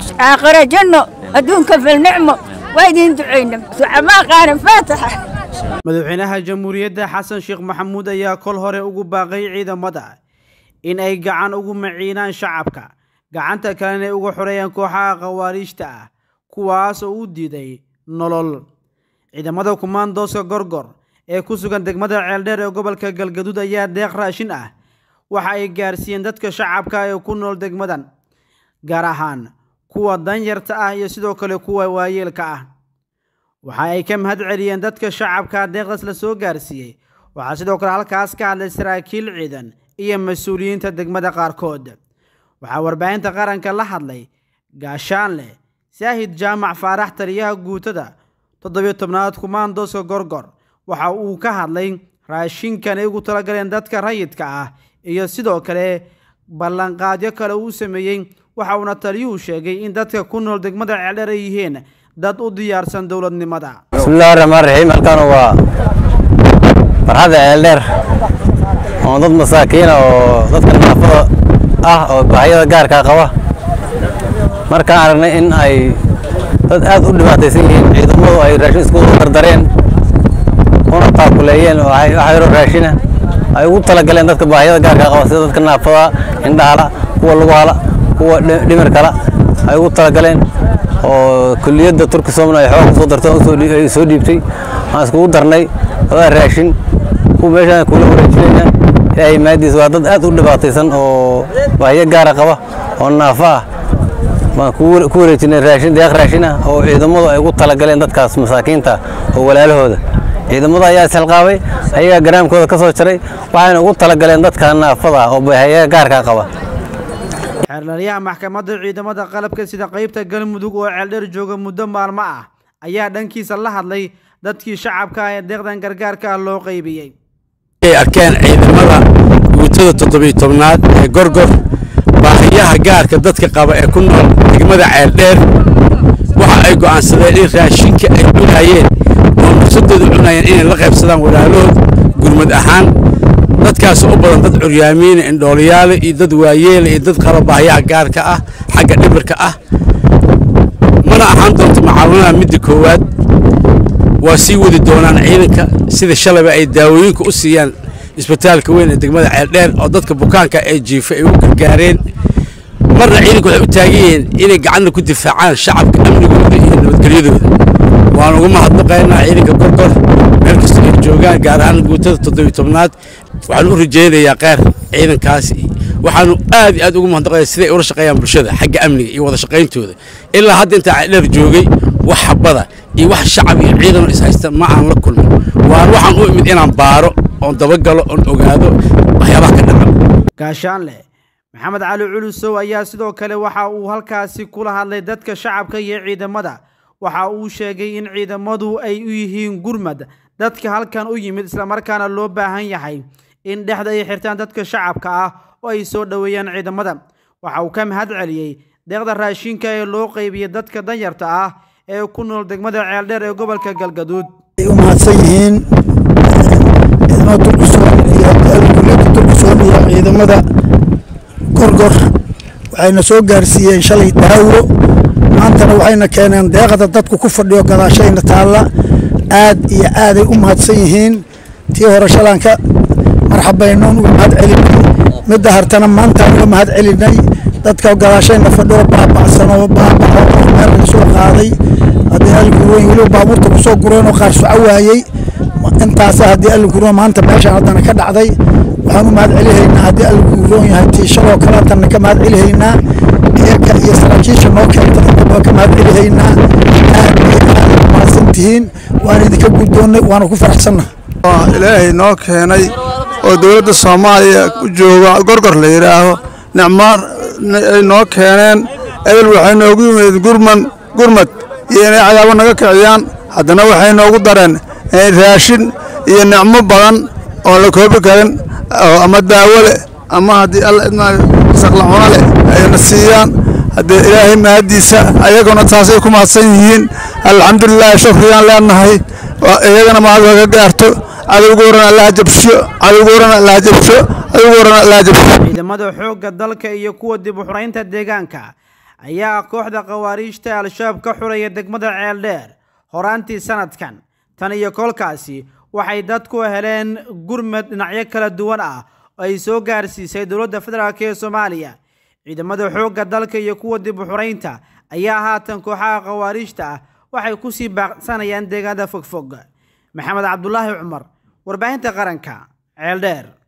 aakhira janno adduunka filnicmo waa idiin ducayna ducamaa qaaran faataxa madaxweynaha jamhuuriyadda xasan sheekh maxamuud ayaa kol hore ugu baaqay ciidamada in ay gacan ugu maciinaan shacabka gacanta kalena ay uga xoreeyaan kooxaha khawaariijta ah kuwaas oo u diiday nolol ciidamada kumaandooska gorgor ee ku sugan degmada ceeldheer ee gobolka galgaduud ayaa deeq raashin ah waxa ay gaarsiiyeen dadka shacabka ee ku nool degmadan gaar ahaan kuwa danyarta ah iyo sidoo kale kuwa waayeelka ah waxa ay ka mahad celiyeen dadka shacabka deeqdaas la soo gaarsiiyey waxaa sidoo kale halkaas ka hadlay saraakiil ciidan iyo mas-uuliyiinta degmada qaarkood waxaa warbaahinta qaranka la hadlay gaashaanle saahid jaamac faarax taliyaha guutada toddobiyo tobnaad kumaandooska gorgor waxa uu ka hadlay raashinkan ay ugu talagaleen dadka rayidka ah iyo sidoo kale ballanqaadyo kale uu sameeyey waxa uuna taliyuhu sheegay in dadka ku nool degmada ceeldheer ay yihiin dad u diyaarsan dowladnimada bismillahi raxmaan raxiim halkan waa farxadda ceeldheer oo dad masaakiina oo dadka naafada ah oo baahiyada gaarkaa qaba markaan aragnay in ay dad aad u dhibaataysan yihiin ciidamadu ay raashin isku dardareen una taakuleeyeen oo wax yaro raashina ay ugu talagaleen dadka baahiyada gaarkaa qaba sida dadka naafada indhahala kuwa lugahala kuwa dhimirkala ay ugu talagaleen oo kuliyadda turki somna ay xoog soo dartay ay soo dhiibtay waxaan iskugu darnay wadaa raashin kuwa meeshaan kula wareejinayna ilaahay maadiis waa dad aad u dhibaataysan oo baahiyo gaara qaba oo naafa ah baan ku wareejinay raashin deeq raashin ah oo ciidamadu ay ugu talagaleen dadkaas masaakiinta oo walaalahooda ciidamada ayaa isxilqaabay ayagaa garaamkooda ka soo jaray waxayna ugu talagaleen dadka naafada ah oo baahiyo gaarkaa qaba xeerlalyaha maxkamadda ciidamada qalabka sida qaybta galmudug oo ceeldheer jooga muddo maalmo ah ayaa dhankiisa la hadlay dadkii shacabka ah ee deeqdan gargaarka ah loo qaybiyey ay arkeen ciidamada guutada toddobiyo tobnaad ee gorgor baahiyaha gaarka dadka qaba ee ku nool degmada ceeldheer waxa ay go'aansadeen in raashinka ay cunayeen oo nafsadooda cunayeen inay la qaybsadaan walaalahood gurmad ahaan dadkaas u badan dad curyaamiina indhooliyaale iyo dad waayeela iyo dad qaba baahiyaha gaarka ah xagga dhimirka ah mana ahaan doonto macaawinada midda koowaad waa sii wadi doonaan ciidanka sida shalayba ay daawooyinka u siiyaan isbitaalka weyn ee degmada ceeldheer oo dadka bukaanka ee jiifa ay u gargaareen marna ciidanku waxay u taagan yihiin inay gacanna ku difaacaan shacabka amnigooda iyo nabadgelyadooda waan uga mahadnaqaynaa ciidanka gorgor meel kasta ay joogaan gaar ahaan guutada toddobiyo tobnaad waxaan u rajaynayaa qeyr ciidankaasi waxaanu aad iyo aad ugu mahadnaqaya siday ula shaqeeyaan bulshada xagga amniga iyo wada shaqayntooda ilaa hadda intaa ceeldheer joogay wax habada iyo wax shacab iyo ciidanoo is haysta ma aan la kulmin waan waxaan u imid inaan baaro oon dabagalo oon ogaado waxyaabaha ka dhaca gaashaanle maxamed cali culusow ayaa sidoo kale waxa uu halkaasi kula hadlay dadka shacabka iyo ciidamada waxa uu sheegay in ciidamadu ay u yihiin gurmad dadka halkan u yimid islamarkaana loo baahan yahay in dhexda ay xirtaan dadka shacabka ah oo ay soo dhoweeyaan ciidamada waxa uu ka mahad celiyey deeqda raashinka ee loo qaybiyey dadka danyarta ah ee ku nool degmada ceeldheer ee gobolka galgaduud ay u mahadsan yihiin ciidamada turkisoon iyo kulliyadda turkisoon iyo ciidamada gorgor waxayna soo gaarsiiyeen shalay daawo maantana waxayna keeneen deeqda dadku ku fadhiyo gadaashayna taalla aad iyo aaday u mahadsan yihiin tii hore shalanka marxabaynoon uga mahad celinay midda hartana maantaan uga mahad celinay dadka gadaashayna fadhiyo baaba'san oo baabaco oo meel laga soo qaaday haddii alinku weyn weliba baabuurta ku soo gureen oo qaar soco waayey intaasa haddii allinku roon maanta meeshaan haddana ka dhacday waxaan u mahad celihaynaa haddii allinku roon yahay tiishaloo kale haddana ka mahad celihaynaa eerka iyo saraakiisha noo keenta intaba ka mahad celihaynaa aad iyo aad u mahadsan tihiin waan idinka guddoonnay waana ku faraxsannaha ilaahay noo keenay oo dowladda soomaaliya u jooga gorgor la yidhaaho nicmaan ay noo keeneen ebel waxay noogu yimid gurman gurmad iyo inay cadaabo naga kiciyaan haddana waxay noogu dareen raashin iyo nicmo badan oon la koobi karin ama daawo leh ama haddii alla idmaayo saqlacuno leh ayna siiyaan haddee ilaahay mahaddiisa ayaguna taasay ku mahadsan yihiin alxamdulilaahi shukriyaan leenahay iyagana mahad kaga gaarto cadowga horan allaha jabsho cadowga horan allaha jabsho cadowga horan allaha jabsho ciidamada xoogga dalka iyo kuwa dib u xuraynta deegaanka ayaa kooxda khawaariijta al-shabaab ka xuraya degmada ceeldheer horaantii sanadkan tan iyo kolkaasi waxay dadku heleen gurmad dhinacyo kala duwan ah oo ay soo gaarsiisay dowladda federaalk ee soomaaliya ciidamada xoogga dalka iyo kuwa dib u xuraynta ayaa haatan kooxaha khawaariijta ah waxay kusii baaqsanayaan deegaanada fogfog maxamed cabdulaahi cumar warbaahinta qaranka ceeldheer